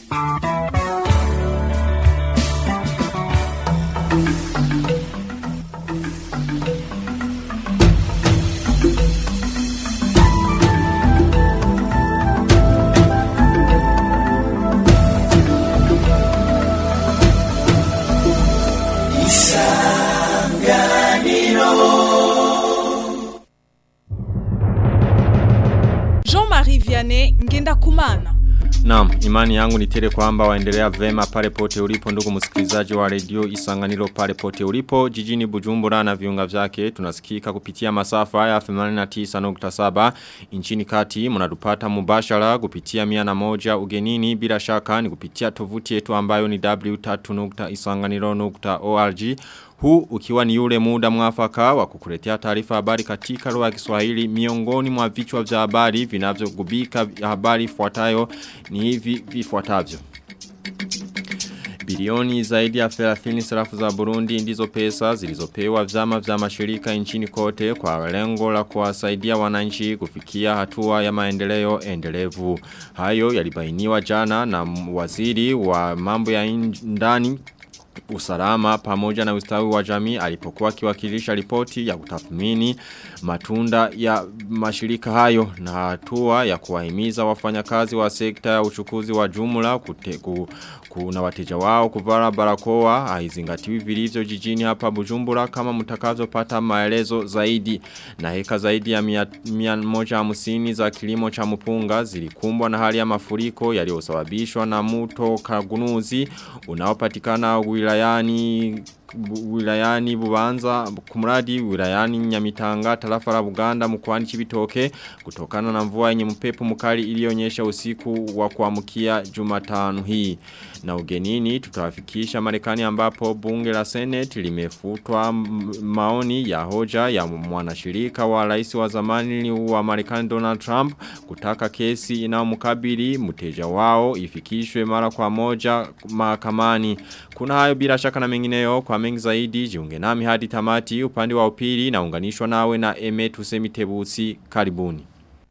Jean-Marie Vianney Ngenda Kumana. Naam, imani yangu ni tele kwamba waendelea vema pale pote ulipo ndugu msikilizaji wa redio Isanganiro pale pote ulipo jijini Bujumbura na viunga vyake tunasikika kupitia masafa ya 89.7 nchini kati mnatupata mubashara kupitia 101 ugenini bila shaka ni kupitia tovuti yetu ambayo ni w3.isanganiro.org huu ukiwa ni yule muda mwafaka wa kukuletea taarifa habari katika lugha ya Kiswahili miongoni mwa vichwa vya habari vinavyogubika habari ifuatayo ni hivi vifuatavyo. Bilioni zaidi ya 30 sarafu za Burundi ndizo pesa zilizopewa vyama vya mashirika nchini kote kwa lengo la kuwasaidia wananchi kufikia hatua ya maendeleo endelevu. Hayo yalibainiwa jana na waziri wa mambo ya ndani usalama pamoja na ustawi wa jamii alipokuwa akiwakilisha ripoti ya kutathmini matunda ya mashirika hayo na hatua ya kuwahimiza wafanyakazi wa sekta ya uchukuzi wa jumla kute, ku, kuna wateja wao kuvara barakoa haizingatiwi vilivyo jijini hapa Bujumbura kama mtakavyopata maelezo zaidi na heka zaidi ya mia, mia moja hamsini za kilimo cha mpunga zilikumbwa na hali ya mafuriko yaliyosababishwa na mto Kagunuzi unaopatikana wilayani wilayani bubanza kumradi wilayani nyamitanga tarafa la Buganda mkoani Chibitoke kutokana na mvua yenye mpepo mkali iliyonyesha usiku wa kuamkia Jumatano hii na ugenini tutawafikisha Marekani ambapo bunge la Senate limefutwa maoni ya hoja ya mwanashirika wa rais wa zamani wa Marekani Donald Trump kutaka kesi inayomkabili mteja wao ifikishwe mara kwa moja mahakamani kuna hayo bila shaka na mengineyo kwa mengi zaidi jiunge nami hadi tamati upande wa upili na unganishwa nawe na Emetu Semitebusi karibuni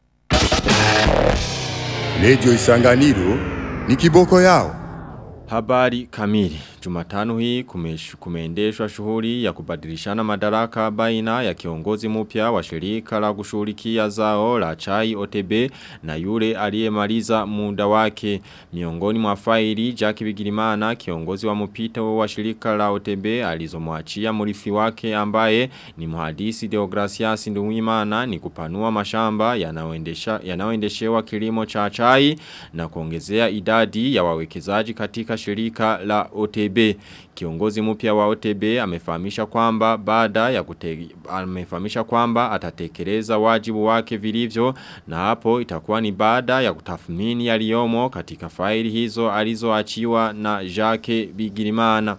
Lejo Isanganiro ni kiboko yao. Habari kamili. Jumatano hii kumeshu, kumeendeshwa shughuli ya kubadilishana madaraka baina ya kiongozi mpya wa shirika la kushughulikia zao la chai OTB na yule aliyemaliza muda wake. Miongoni mwa faili Jackie Bigirimana kiongozi wa mpito wa shirika la OTB alizomwachia mrithi wake ambaye ni mhadisi Deogracias Nduwimana ni kupanua mashamba yanayoendesha yanayoendeshewa kilimo cha chai na kuongezea idadi ya wawekezaji katika shirika la OTB. Kiongozi mpya wa OTB amefahamisha kwamba baada ya kutegi, amefahamisha kwamba atatekeleza wajibu wake vilivyo na hapo itakuwa ni baada ya kutathmini yaliyomo katika faili hizo alizoachiwa na Jacques Bigirimana.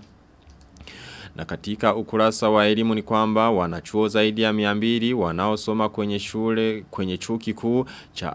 Na katika ukurasa wa elimu ni kwamba wanachuo zaidi ya miambiri wanaosoma kwenye shule kwenye chuo kikuu cha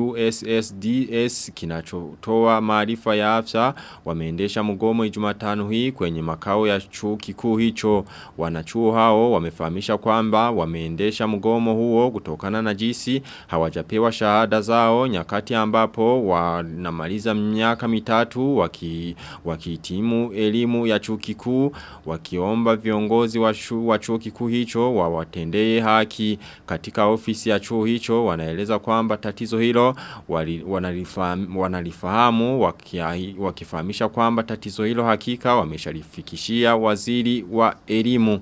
IUSSDS kinachotoa maarifa ya afya wameendesha mgomo Ijumatano hii kwenye makao ya chuo kikuu hicho. Wanachuo hao wamefahamisha kwamba wameendesha mgomo huo kutokana na jinsi hawajapewa shahada zao nyakati ambapo wanamaliza miaka mitatu waki wakihitimu elimu ya chuo kikuu waki wakiomba viongozi wa, shu, wa chuo kikuu hicho wawatendee haki katika ofisi ya chuo hicho wanaeleza kwamba tatizo hilo wali, wanalifahamu, wanalifahamu wakifahamisha kwamba tatizo hilo hakika wameshalifikishia waziri wa elimu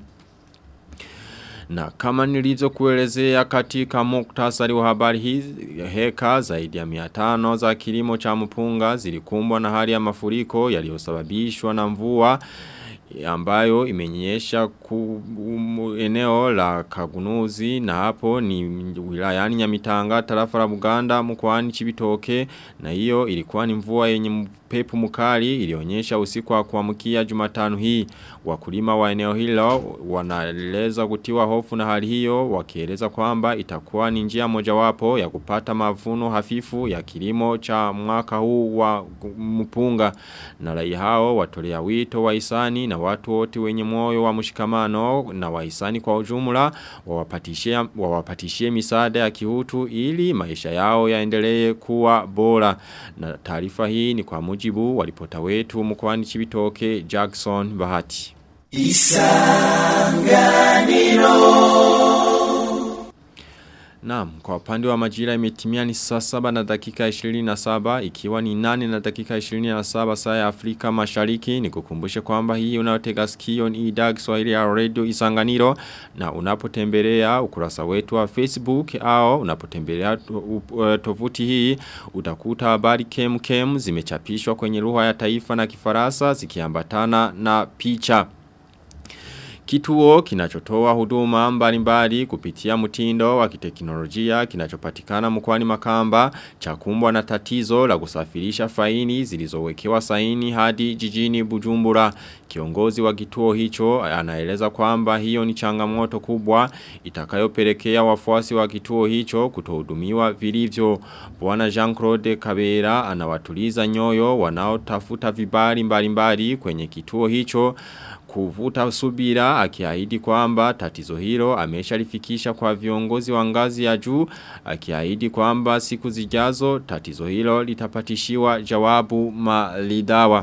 na kama nilizo kuelezea katika muktasari wa habari hizi, heka zaidi ya miatano za kilimo cha mpunga zilikumbwa na hali ya mafuriko yaliyosababishwa na mvua ambayo imenyesha ku, um, eneo la kagunuzi na hapo ni wilayani nyamitanga tarafa la Buganda mkoani Chibitoke na hiyo ilikuwa ni mvua yenye pepo mkali ilionyesha usiku wa kuamkia Jumatano hii wakulima wa eneo hilo wanaeleza kutiwa hofu na hali hiyo wakieleza kwamba itakuwa ni njia mojawapo ya kupata mavuno hafifu ya kilimo cha mwaka huu wa mpunga na rai hao watolea wito wa isani na na watu wote wenye moyo wa mshikamano na wahisani kwa ujumla wawapatishie wawapatishie misaada ya kihutu ili maisha yao yaendelee kuwa bora. Na taarifa hii ni kwa mujibu wa ripota wetu mkoani Chibitoke Jackson Bahati. Naam, kwa upande wa majira imetimia ni saa saba na dakika 27 ikiwa ni nane na dakika 27 saa ya Afrika Mashariki ni kukumbushe kwamba hii unayotega sikio ni idhaa Kiswahili ya Radio Isanganiro na unapotembelea ukurasa wetu wa Facebook au unapotembelea to- u- tovuti hii utakuta habari kem kem zimechapishwa kwenye lugha ya taifa na Kifaransa zikiambatana na picha. Kituo kinachotoa huduma mbalimbali kupitia mtindo wa kiteknolojia kinachopatikana mkwani makamba chakumbwa na tatizo la kusafirisha faini zilizowekewa saini hadi jijini Bujumbura. Kiongozi wa kituo hicho anaeleza kwamba hiyo ni changamoto kubwa itakayopelekea wafuasi wa kituo hicho kutohudumiwa vilivyo. Bwana Jean-Claude Kabera anawatuliza nyoyo wanaotafuta vibali mbalimbali kwenye kituo hicho kuvuta subira akiahidi kwamba tatizo hilo ameshalifikisha kwa viongozi wa ngazi ya juu akiahidi kwamba siku zijazo tatizo hilo litapatishiwa jawabu malidawa.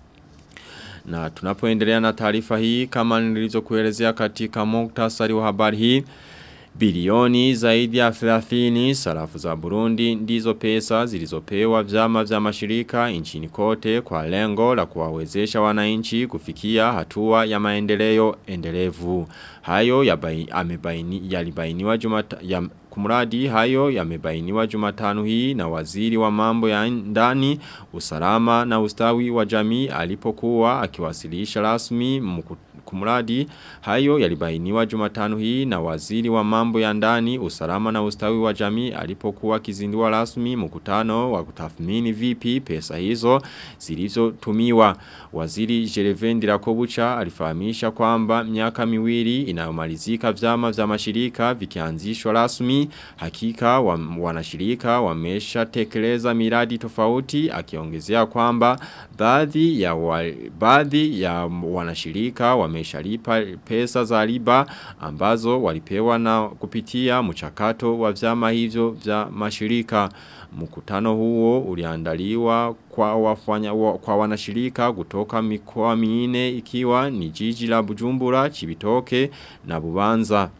Na tunapoendelea na taarifa hii kama nilizokuelezea katika muktasari wa habari hii Bilioni zaidi ya 30 sarafu za Burundi ndizo pesa zilizopewa vyama vya mashirika nchini kote kwa lengo la kuwawezesha wananchi kufikia hatua ya maendeleo endelevu. Hayo yabai- amebaini- yalibainiwa jumata, ya, kumradi hayo yamebainiwa jumatano hii na waziri wa mambo ya ndani usalama na ustawi wa jamii alipokuwa akiwasilisha rasmi mku- kumradi hayo yalibainiwa jumatano hii na waziri wa mambo ya ndani usalama na ustawi wa jamii alipokuwa akizindua rasmi mkutano wa kutathmini vipi pesa hizo zilizotumiwa waziri Jereven Dirakobucha alifahamisha kwamba miaka miwili inayomalizika vyama vya mashirika vikianzishwa rasmi hakika wa, wanashirika wameshatekeleza miradi tofauti akiongezea kwamba baadhi ya wa, baadhi ya wanashirika wameshalipa pesa za riba ambazo walipewa na kupitia mchakato wa vyama hivyo vya mashirika mkutano huo uliandaliwa kwa wafanya wa, kwa wanashirika kutoka mikoa minne ikiwa ni jiji la Bujumbura, Chibitoke na Bubanza.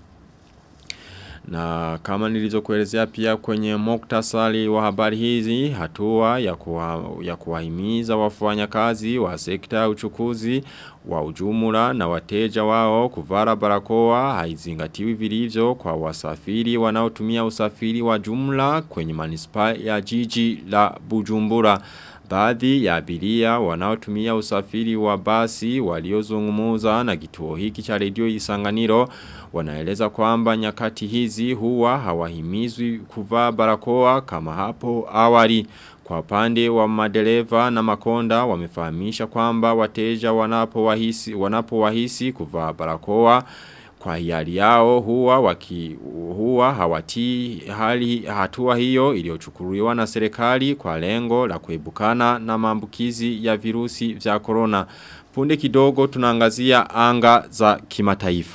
Na kama nilizokuelezea pia kwenye muktasari wa habari hizi, hatua ya, kuwa, ya kuwahimiza wafanyakazi wa sekta ya uchukuzi wa ujumla na wateja wao kuvara barakoa haizingatiwi vilivyo kwa wasafiri wanaotumia usafiri wa jumla kwenye manispa ya jiji la Bujumbura. Baadhi ya abiria wanaotumia usafiri wa basi waliozungumuza na kituo hiki cha redio Isanganiro wanaeleza kwamba nyakati hizi huwa hawahimizwi kuvaa barakoa kama hapo awali. Kwa upande wa madereva na makonda wamefahamisha kwamba wateja wanapowahisi wanapowahisi kuvaa barakoa kwa hiari yao huwa waki huwa hawati hali hatua hiyo iliyochukuliwa na serikali kwa lengo la kuebukana na maambukizi ya virusi vya corona. Punde kidogo tunaangazia anga za kimataifa.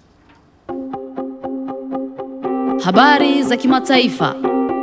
Habari za kimataifa.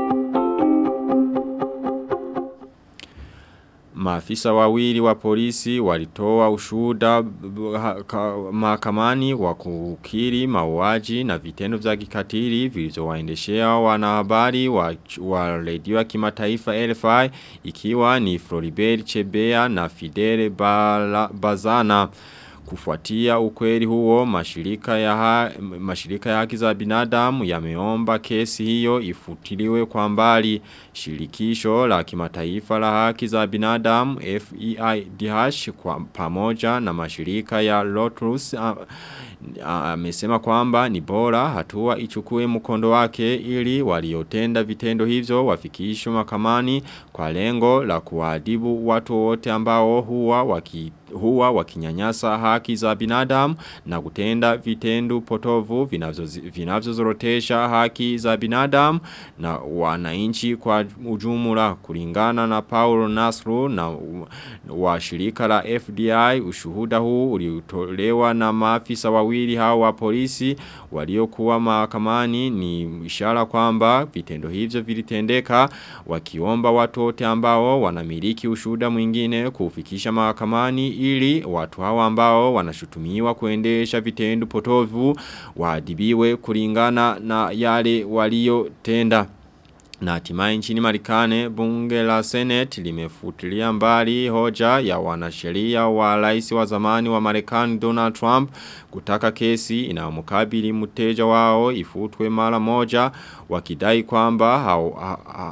Maafisa wawili wa polisi walitoa ushuhuda mahakamani wa kukiri mauaji na vitendo vya kikatili vilivyowaendeshea wanahabari wa, wa redio ya kimataifa LFI ikiwa ni Floribert Chebea na Fidel Bala, Bazana. Kufuatia ukweli huo mashirika ya, ha, mashirika ya haki za binadamu yameomba kesi hiyo ifutiliwe kwa mbali shirikisho la kimataifa la haki za binadamu FEIDH kwa pamoja na mashirika ya Lotus amesema kwamba ni bora hatua ichukue mkondo wake ili waliotenda vitendo hivyo wafikishwe mahakamani kwa lengo la kuadhibu watu wote ambao huwa waki huwa wakinyanyasa haki za binadamu na kutenda vitendo potovu vinavyozorotesha haki za binadamu na wananchi kwa ujumla kulingana na Paulo Nasru na wa shirika la FDI ushuhuda huu uliotolewa na maafisa wawili hao wa polisi waliokuwa mahakamani ni ishara kwamba vitendo hivyo vilitendeka wakiomba watu wote ambao wanamiliki ushuhuda mwingine kufikisha mahakamani ili watu hawa ambao wanashutumiwa kuendesha vitendo potovu waadibiwe kulingana na yale waliotenda. Na hatimaye nchini Marekani bunge la Senate limefutilia mbali hoja ya wanasheria wa rais wa zamani wa Marekani Donald Trump kutaka kesi inayomkabili mteja wao ifutwe mara moja wakidai kwamba ha, ha,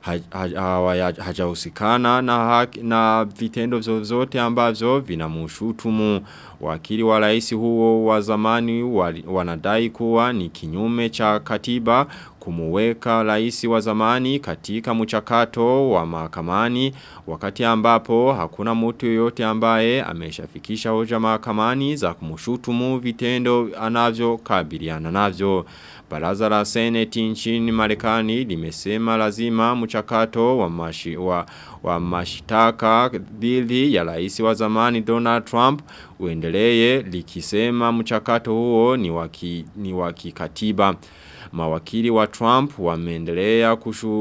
ha, hajahusikana na, haki, na vitendo zozote ambavyo vinamushutumu wakili wa rais huo wa zamani wanadai kuwa ni kinyume cha katiba kumuweka rais wa zamani katika mchakato wa mahakamani wakati ambapo hakuna mtu yoyote ambaye ameshafikisha hoja mahakamani za kumushutumu vitendo anavyo kabiliana navyo. Baraza la Seneti nchini Marekani limesema lazima mchakato wa, mashi, wa, wa mashitaka dhidi ya rais wa zamani Donald Trump uendelee likisema mchakato huo ni waki, ni waki katiba. Mawakili wa Trump wameendelea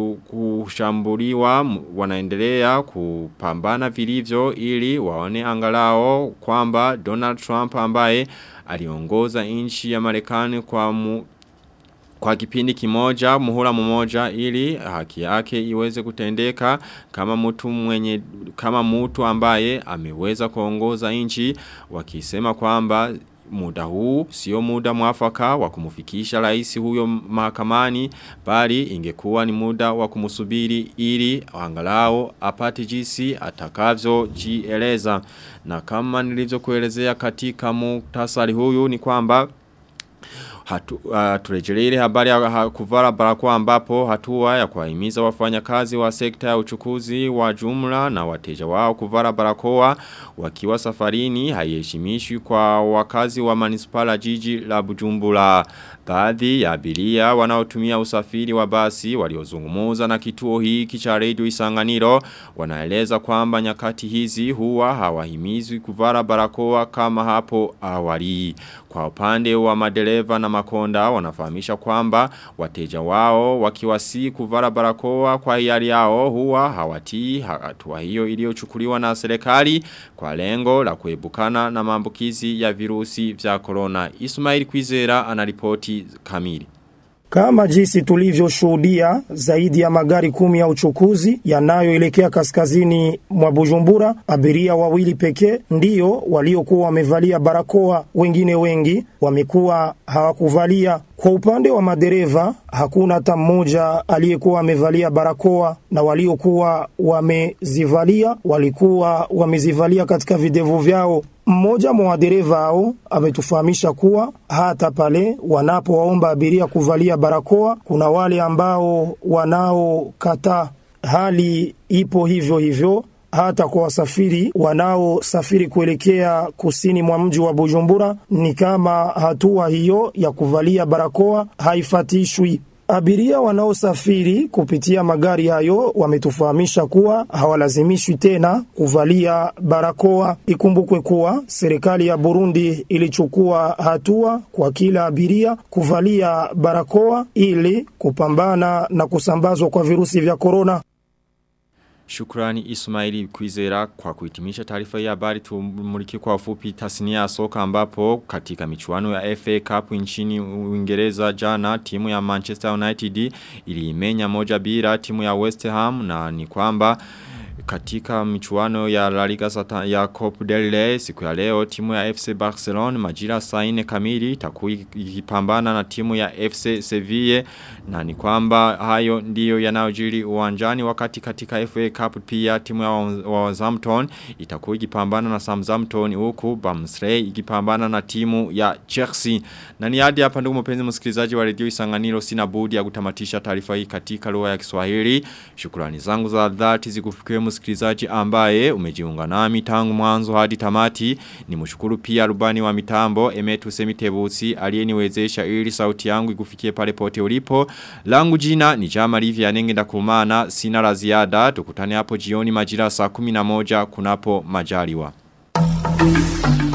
kushambuliwa wanaendelea kupambana vilivyo ili waone angalao kwamba Donald Trump ambaye aliongoza nchi ya Marekani kwa mu, kwa kipindi kimoja muhula mmoja ili haki yake iweze kutendeka kama mtu mwenye kama mtu ambaye ameweza kuongoza nchi wakisema kwamba muda huu sio muda mwafaka wa kumufikisha rais huyo mahakamani bali ingekuwa ni muda wa kumusubiri ili angalau apate jinsi atakavyo jieleza na kama nilivyokuelezea katika muktasari huyu ni kwamba hatu, uh, turejelele habari ya ha, kuvara barakoa ambapo hatua ya kuwahimiza wafanyakazi wa sekta ya uchukuzi wa jumla na wateja wao kuvara barakoa wakiwa safarini haiheshimishwi kwa wakazi wa manispala jiji la Bujumbura. Baadhi ya abiria wanaotumia usafiri wa basi waliozungumuza na kituo hiki cha Radio Isanganiro wanaeleza kwamba nyakati hizi huwa hawahimizwi kuvara barakoa kama hapo awali. Kwa upande wa madereva na makonda wanafahamisha kwamba wateja wao wakiwasi kuvara barakoa kwa hiari yao huwa hawatii hatua hiyo iliyochukuliwa na serikali kwa lengo la kuebukana na maambukizi ya virusi vya corona. Ismail Kwizera anaripoti kamili. Kama jinsi tulivyoshuhudia zaidi ya magari kumi ya uchukuzi yanayoelekea kaskazini mwa Bujumbura, abiria wawili pekee ndiyo waliokuwa wamevalia barakoa, wengine wengi wamekuwa hawakuvalia. Kwa upande wa madereva hakuna hata mmoja aliyekuwa amevalia barakoa, na waliokuwa wamezivalia walikuwa wamezivalia katika videvu vyao. Mmoja mwa wadereva hao ametufahamisha kuwa hata pale wanapowaomba abiria kuvalia barakoa, kuna wale ambao wanaokataa. Hali ipo hivyo hivyo hata kwa wasafiri wanaosafiri kuelekea kusini mwa mji wa Bujumbura, ni kama hatua hiyo ya kuvalia barakoa haifatishwi. Abiria wanaosafiri kupitia magari hayo wametufahamisha kuwa hawalazimishwi tena kuvalia barakoa. Ikumbukwe kuwa serikali ya Burundi ilichukua hatua kwa kila abiria kuvalia barakoa ili kupambana na kusambazwa kwa virusi vya korona. Shukrani Ismaili Kwizera kwa kuhitimisha taarifa ya habari tumuliki kwa ufupi tasnia ya soka ambapo katika michuano ya FA Cup nchini Uingereza jana timu ya Manchester United iliimenya moja bila timu ya West Ham na ni kwamba katika michuano ya La Liga Sata ya Copa del Rey siku ya leo timu ya FC Barcelona majira saa 4 kamili itakuwa ikipambana na timu ya FC Sevilla na ni kwamba hayo ndiyo yanayojiri uwanjani wakati katika FA Cup pia timu ya Southampton itakuwa ikipambana na Southampton huku Barnsley ikipambana na timu ya Chelsea na ni hadi hapa ndugu mpenzi msikilizaji wa redio Isanganiro sina budi ya kutamatisha taarifa hii katika lugha ya Kiswahili shukrani zangu za dhati zikufikie msikilizaji ambaye umejiunga nami tangu mwanzo hadi tamati ni mshukuru pia rubani wa mitambo Emetu Semitebusi aliyeniwezesha ili sauti yangu ikufikie pale pote ulipo langu jina ni Jama Livia Nenge ndakumana sina la ziada tukutane hapo jioni majira saa 11 kunapo majaliwa